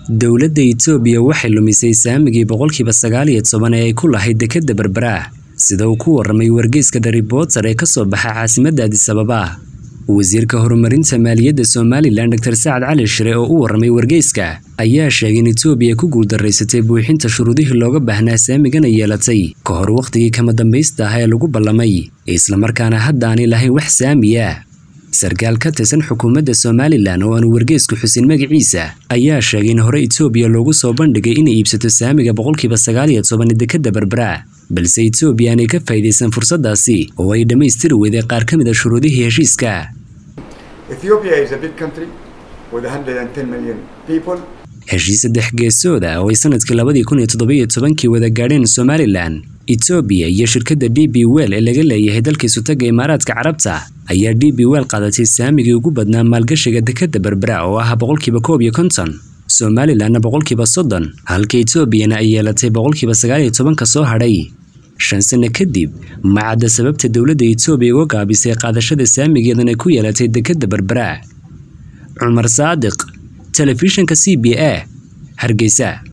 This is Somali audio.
dowladda itoobiya waxay lumisay saamigii boqolkiiba sagaal iyo toban ee ay ku lahayd dekedda berbera sida uu ku warramay wargeyska the reporter ee ka soo baxa caasimadda adisababa wasiirka horumarinta maaliyadda somalilan dor sacad cali shire oo u warramay wargeyska ayaa sheegay in itoobiya ku guuldaraysatay buuxinta shuruudihii looga baahnaa saamigana yeelatay ka hor wakhtigii kama dambaysta ah ee lagu ballamay islamarkaana hadda aanay lahayn wax saamiya sarkaal ka tirsan xukuumadda somalilan oo aanu wargeysku xusin magaciisa ayaa sheegay in hore itoobiya loogu soo bandhigay inay iibsato saamiga boqolkiiba sagaal iyo toban dekedda berbera balse itoobiya aanay ka faa'iidaysan fursaddaasi oo ay dhammaystiri weyday qaar ka mid a shuruudihii heshiiska heshiis saddex geesooda oo ay sanadkii labadii kun iyo toddobiyo tobankii wada gaadheen somalilan itoobiya iyo shirkadda d b wel ee laga leeyahay dalka isutaga imaaraadka carabta ayaa d b wel qaadatay saamigii ugu badnaa maalgashiga dekedda berbera oo ah boqolkiiba koob iyo konton somalilanna boqolkiiba soddon halka itoobiyana ay yeelatay boqolkiiba sagaal iyo tobanka soo hadhay shan sano kadib macadda sababta dowladda itoobiya uga gaabisay qaadashada saamigeedan ay ku yeelatay dekedda berbera cumar saadiq telefishinka c b a hargeysa